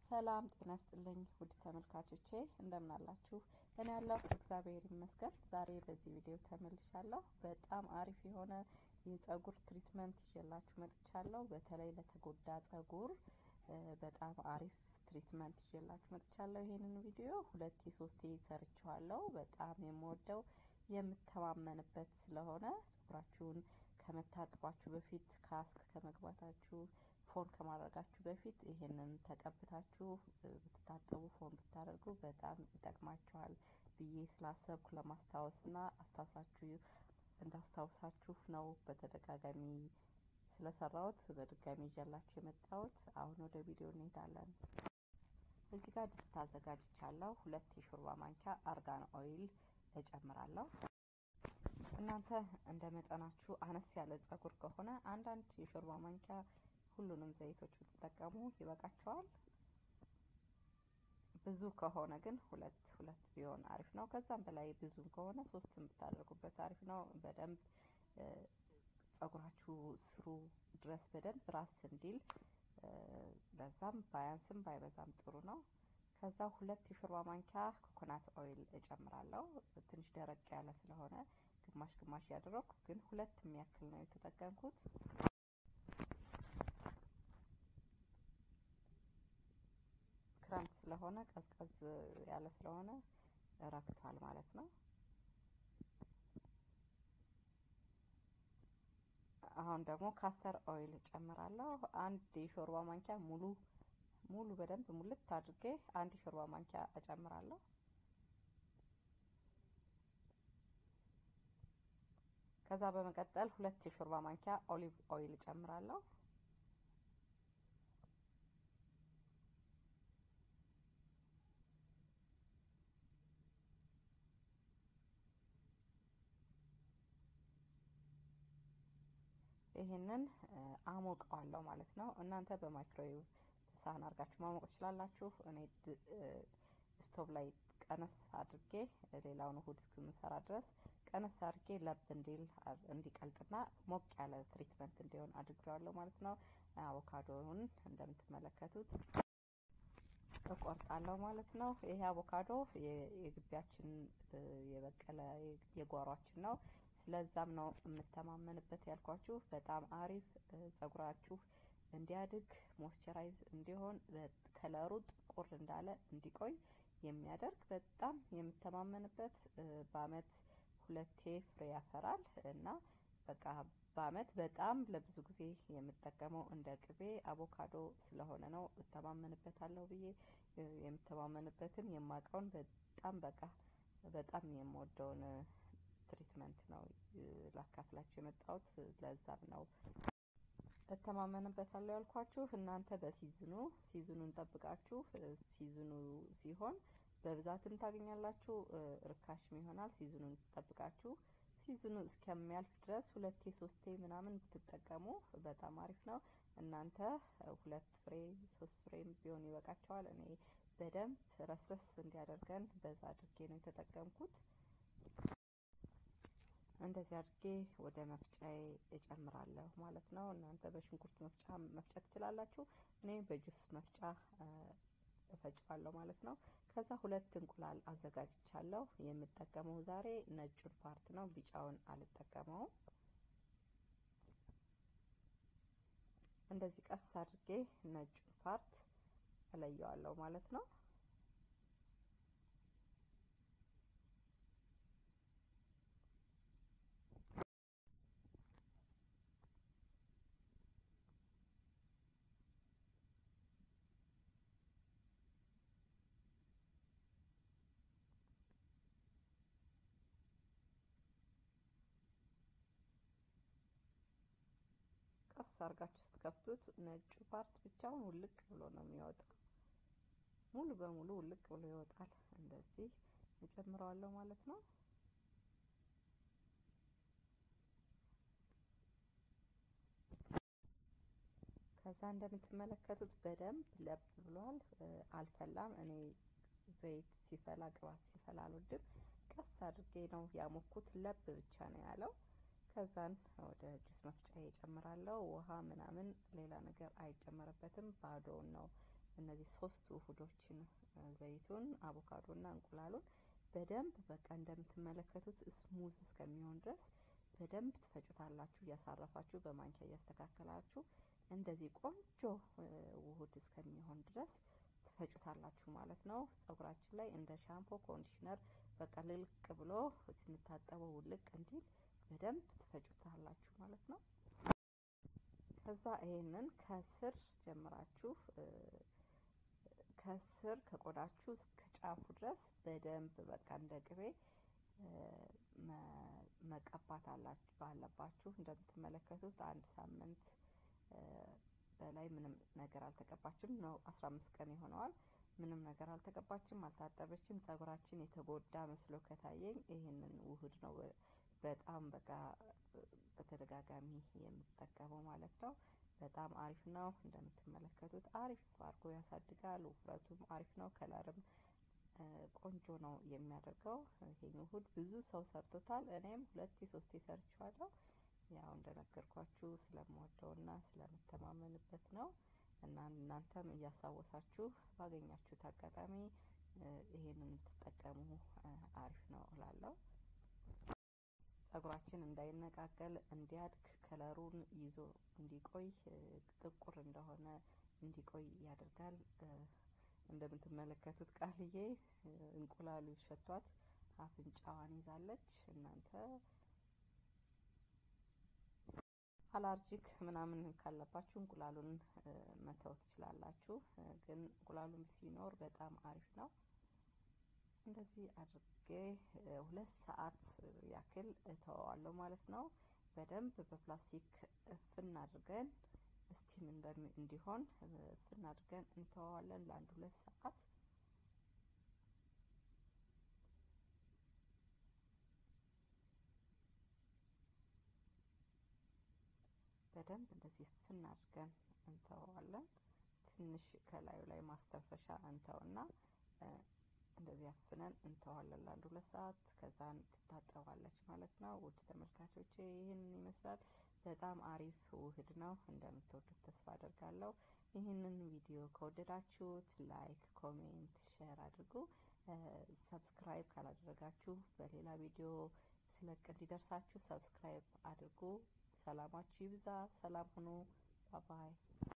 ሰላም ጤና ስጥልኝ ውድ ተመልካቾቼ እንደምን አላችሁ? እኔ ያለሁ እግዚአብሔር ይመስገን። ዛሬ በዚህ ቪዲዮ ተመልሻለሁ። በጣም አሪፍ የሆነ የጸጉር ትሪትመንት ይዤላችሁ መጥቻለሁ። በተለይ ለተጎዳ ጸጉር በጣም አሪፍ ትሪትመንት ይዤላችሁ መጥቻለሁ። ይሄንን ቪዲዮ ሁለቴ ሶስቴ ሰርቼዋለሁ። በጣም የምወደው የምተማመንበት ስለሆነ ጸጉራችሁን ከመታጠባችሁ በፊት ካስክ ከመግባታችሁ ፎን ከማድረጋችሁ በፊት ይሄንን ተቀብታችሁ ብትታጠቡ ፎን ብታደርጉ በጣም ይጠቅማችኋል ብዬ ስላሰብኩ ለማስታወስና አስታውሳችሁ እንዳስታውሳችሁ ነው በተደጋጋሚ ስለሰራሁት በድጋሚ ይዤላችሁ የመጣሁት። አሁን ወደ ቪዲዮ እንሄዳለን። እዚህ ጋር ድስት አዘጋጅቻለሁ። ሁለት የሾርባ ማንኪያ አርጋን ኦይል እጨምራለሁ። እናንተ እንደ መጠናችሁ አነስ ያለ ጸጉር ከሆነ አንዳንድ የሾርባ ማንኪያ ሁሉንም ዘይቶች ብትጠቀሙ ይበቃቸዋል። ብዙ ከሆነ ግን ሁለት ሁለት ቢሆን አሪፍ ነው። ከዛም በላይ ብዙም ከሆነ ሶስትም ብታደርጉበት አሪፍ ነው። በደንብ ጸጉራችሁ ስሩ ድረስ በደንብ ራስ እንዲል ለዛም ባያንስም ባይበዛም ጥሩ ነው። ከዛ ሁለት የሾርባ ማንኪያ ኮኮናት ኦይል እጨምራለሁ። ትንሽ ደረቅ ያለ ስለሆነ ግማሽ ግማሽ ያደረኩ ግን ሁለት የሚያክል ነው የተጠቀምኩት። ክረምት ስለሆነ ቀዝቀዝ ያለ ስለሆነ ረክቷል ማለት ነው። አሁን ደግሞ ካስተር ኦይል እጨምራለሁ። አንድ የሾርባ ማንኪያ ሙሉ ሙሉ በደንብ ሙልት አድርጌ አንድ የሾርባ ማንኪያ እጨምራለሁ። ከዛ በመቀጠል ሁለት የሾርባ ማንኪያ ኦሊቭ ኦይል እጨምራለሁ። ይሄንን አሞቀዋለሁ ማለት ነው። እናንተ በማይክሮዌቭ ሳህን አድርጋችሁ ማሞቅ ትችላላችሁ። እኔ ስቶቭ ላይ ቀነስ አድርጌ ሌላውን እሁድ እስክምሰራ ድረስ ቀነስ አድርጌ ለብ እንዲል እንዲቀልጥና ሞቅ ያለ ትሪትመንት እንዲሆን አድርጌዋለሁ ማለት ነው። አቮካዶውን እንደምትመለከቱት እቆርጣለሁ ማለት ነው። ይሄ አቮካዶ የግቢያችን የበቀለ የጓሯችን ነው። ስለዛም ነው የምተማመንበት ያልኳችሁ። በጣም አሪፍ ጸጉራችሁ እንዲያድግ ሞይስቸራይዝ እንዲሆን ከለሩ ጥቁር እንዳለ እንዲቆይ የሚያደርግ በጣም የምተማመንበት በአመት ሁለቴ ፍሬ ያፈራል እና በቃ በአመት በጣም ለብዙ ጊዜ የምጠቀመው እንደ ቅቤ አቮካዶ ስለሆነ ነው እተማመንበታለሁ ብዬ የምተማመንበትን የማውቀውን በጣም በቃ በጣም የምወደውን ትሪትመንት ነው ላካፍላችሁ የመጣሁት። ለዛም ነው እተማመንበታለሁ ያልኳችሁ። እናንተ በሲዝኑ ሲዝኑን ጠብቃችሁ ሲዝኑ ሲሆን በብዛትም ታገኛላችሁ፣ ርካሽም ይሆናል። ሲዝኑን ጠብቃችሁ ሲዝኑ እስከሚያልፍ ድረስ ሁለቴ ሶስቴ ምናምን ብትጠቀሙ በጣም አሪፍ ነው። እናንተ ሁለት ፍሬ ሶስት ፍሬም ቢሆን ይበቃቸዋል። እኔ በደንብ ረስረስ እንዲያደርገን በዛ አድርጌ ነው የተጠቀምኩት። እንደዚህ አድርጌ ወደ መፍጫዬ እጨምራለሁ ማለት ነው። እናንተ በሽንኩርት መፍጫ መፍጨት ትችላላችሁ። እኔ በጁስ መፍጫ እፈጫዋለሁ ማለት ነው። ከዛ ሁለት እንቁላል አዘጋጅቻለሁ። የምጠቀመው ዛሬ ነጩን ፓርት ነው፣ ቢጫውን አልጠቀመውም። እንደዚህ ቀስ አድርጌ ነጩን ፓርት እለየዋለሁ ማለት ነው። ቀስ አርጋችሁ ስትከፍቱት ነጩ ፓርት ብቻውን ውልቅ ብሎ ነው የሚወጣው። ሙሉ በሙሉ ውልቅ ብሎ ይወጣል። እንደዚህ እጨምረዋለሁ ማለት ነው። ከዛ እንደምትመለከቱት በደንብ ለብ ብሏል። አልፈላም። እኔ ዘይት ሲፈላ ቅባት ሲፈላ አልወድም። ቀስ አድርጌ ነው ያሞኩት። ለብ ብቻ ነው ያለው። ከዛን ወደ ጁስ መፍጫ እጨምራለሁ። ውሃ ምናምን ሌላ ነገር አይጨመርበትም። ባዶውን ነው እነዚህ ሶስት ውህዶችን ዘይቱን፣ አቮካዶና እንቁላሉን በደንብ በቃ እንደምትመለከቱት ስሙዝ እስከሚሆን ድረስ በደንብ ትፈጩታላችሁ። እያሳረፋችሁ በማንኪያ እያስተካከላችሁ እንደዚህ ቆንጆ ውህድ እስከሚሆን ድረስ ትፈጩታላችሁ ማለት ነው። ፀጉራችን ላይ እንደ ሻምፖ ኮንዲሽነር በቃ ልልቅ ብሎ ስንታጠበው ውልቅ እንዲል በደንብ ትፈጩታላችሁ ማለት ነው። ከዛ ይሄንን ከስር ጀምራችሁ ከስር ከቆዳችሁ እስከ ጫፉ ድረስ በደንብ በቃ እንደ ቅቤ መቀባት ባለባችሁ። እንደምትመለከቱት አንድ ሳምንት በላይ ምንም ነገር አልተቀባችም ነው። አስራ አምስት ቀን ይሆነዋል። ምንም ነገር አልተቀባችም፣ አልታጠበችም። ፀጉራችን የተጎዳ መስሎ ከታየኝ ይህንን ውህድ ነው በጣም በቃ በተደጋጋሚ የምጠቀመው ማለት ነው። በጣም አሪፍ ነው። እንደምትመለከቱት አሪፍ አድርጎ ያሳድጋል። ውፍረቱም አሪፍ ነው። ከለርም ቆንጆ ነው የሚያደርገው። ይሄን ውህድ ብዙ ሰው ሰርቶታል። እኔም ሁለቴ ሶስቴ ሰርቼዋለሁ። ያው እንደነገርኳችሁ ስለምወደውና ስለምተማመንበት ነው እና እናንተም እያስታወሳችሁ ባገኛችሁት አጋጣሚ ይሄንን የምትጠቀሙ አሪፍ ነው እላለሁ። ፀጉራችን እንዳይነቃቀል እንዲያድግ ከለሩን ይዞ እንዲቆይ ጥቁር እንደሆነ እንዲቆይ ያደርጋል። እንደምትመለከቱት ቃልዬ እንቁላሉ ሸቷት አፍንጫዋን ይዛለች። እናንተ አላርጂክ ምናምን ካለባችሁ እንቁላሉን መተው ትችላላችሁ። ግን እንቁላሉን ሲኖር በጣም አሪፍ ነው። እንደዚህ አድርጌ ሁለት ሰዓት ያክል እተወዋለሁ ማለት ነው። በደንብ በፕላስቲክ እፍን አድርገን ስቲም እንዲሆን እፍን አድርገን እንተወዋለን ለአንድ ሁለት ሰዓት። በደንብ እንደዚህ እፍን አድርገን እንተወዋለን። ትንሽ ከላዩ ላይ ማስተንፈሻ እንተውና እንደዚህ አፍነን እንተዋለን ለአንድ ሁለት ሰዓት። ከዛን ትታጠባለች ማለት ነው። ውድ ተመልካቾቼ ይህንን ይመስላል። በጣም አሪፍ ውህድ ነው። እንደምትወዱት ተስፋ አደርጋለሁ። ይህንን ቪዲዮ ከወደዳችሁት ላይክ፣ ኮሜንት፣ ሼር አድርጉ። ሰብስክራይብ ካላደረጋችሁ በሌላ ቪዲዮ ስለቅ እንዲደርሳችሁ ሰብስክራይብ አድርጉ። ሰላማችሁ ይብዛ። ሰላም ሁኑ። ባባይ